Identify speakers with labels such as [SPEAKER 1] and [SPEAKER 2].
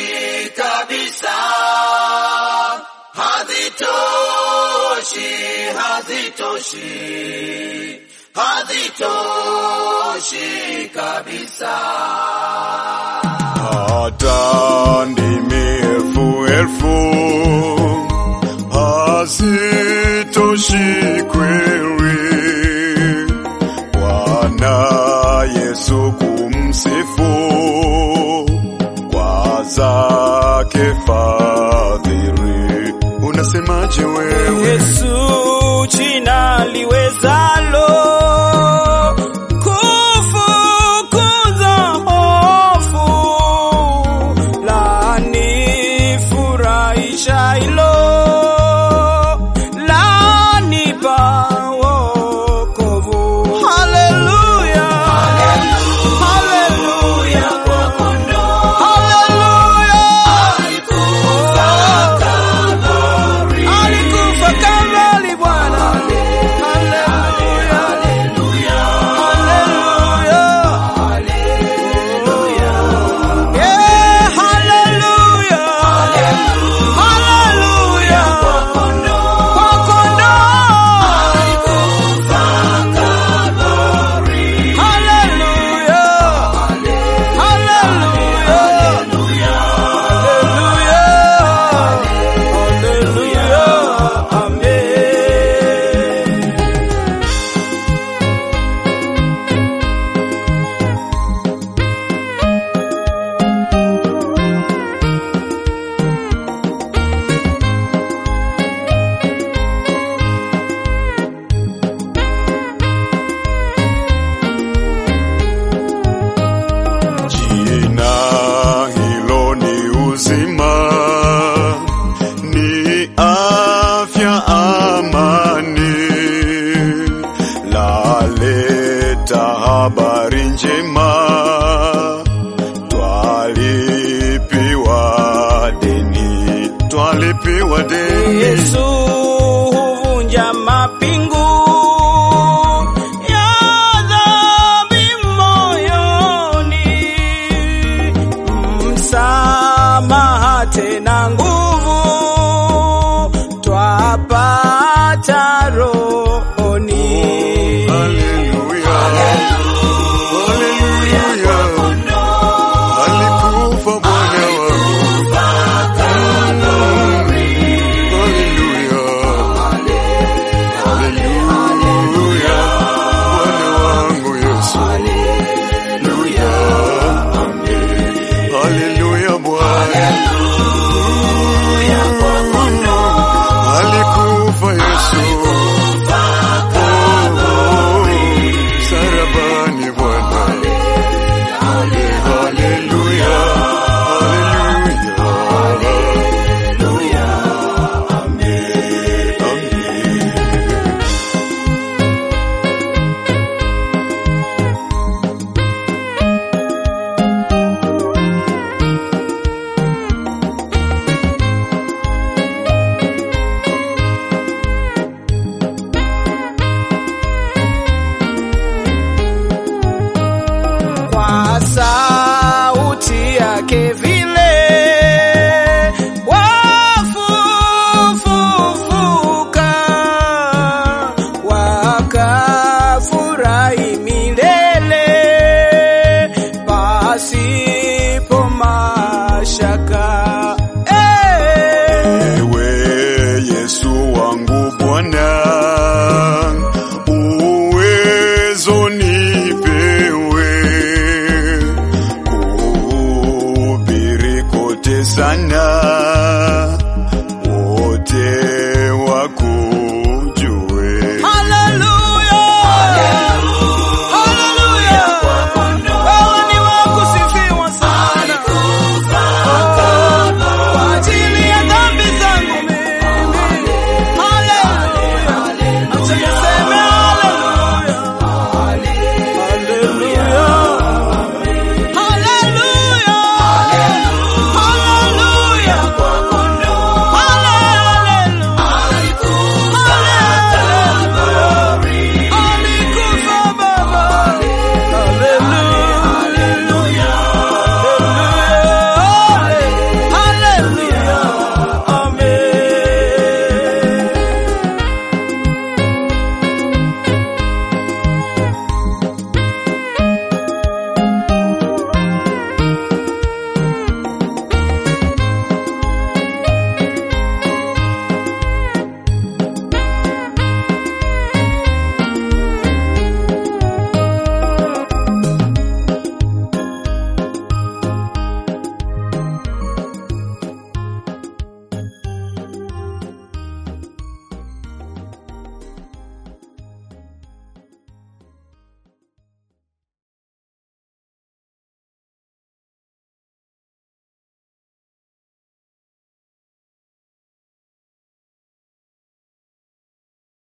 [SPEAKER 1] kabisa, hazitoshi, hazitoshi, hazitoshi kabisa.
[SPEAKER 2] hata ndimi elfu elfu hazitoshi kweli Bwana Yesu kumsifu kwa zake fadhili. Unasemaje wewe?
[SPEAKER 3] Yesu jina liwezalo kufukuza hofu, lanifurahisha hilo, lanipa wokovu. Haleluya, haleluya, haleluya. Alikufa Kalvari Bwana. Haleluya. Haleluya. Yeah, haleluya. Haleluya. Kwa kondoo. Haleluya. Haleluya. Haleluya. Haleluya. Amen.
[SPEAKER 2] Jina hilo ni uzima, ni afya, amani, laleta habari njema, twalipiwa deni, twalipiwa deni.
[SPEAKER 3] Yesu huvunja mapingu ya dhambi moyoni, msamaha tena nguvu twapata rohoni.
[SPEAKER 2] Haleluya, haleluya, alikufa Bwana wangu. Haleluya, haleluya, Bwana wangu Yesu. Haleluya, haleluya, Bwana alikufa Yesu. Oh, sarabani Bwana. Haleluya, haleluya. Amen, amen.
[SPEAKER 3] kwa sauti yake vile wafufufuka wakafurahi milele pasipo mashaka Eh.
[SPEAKER 2] Ewe Yesu wangu Bwana, uwezo nipewe kuhubiri kote sana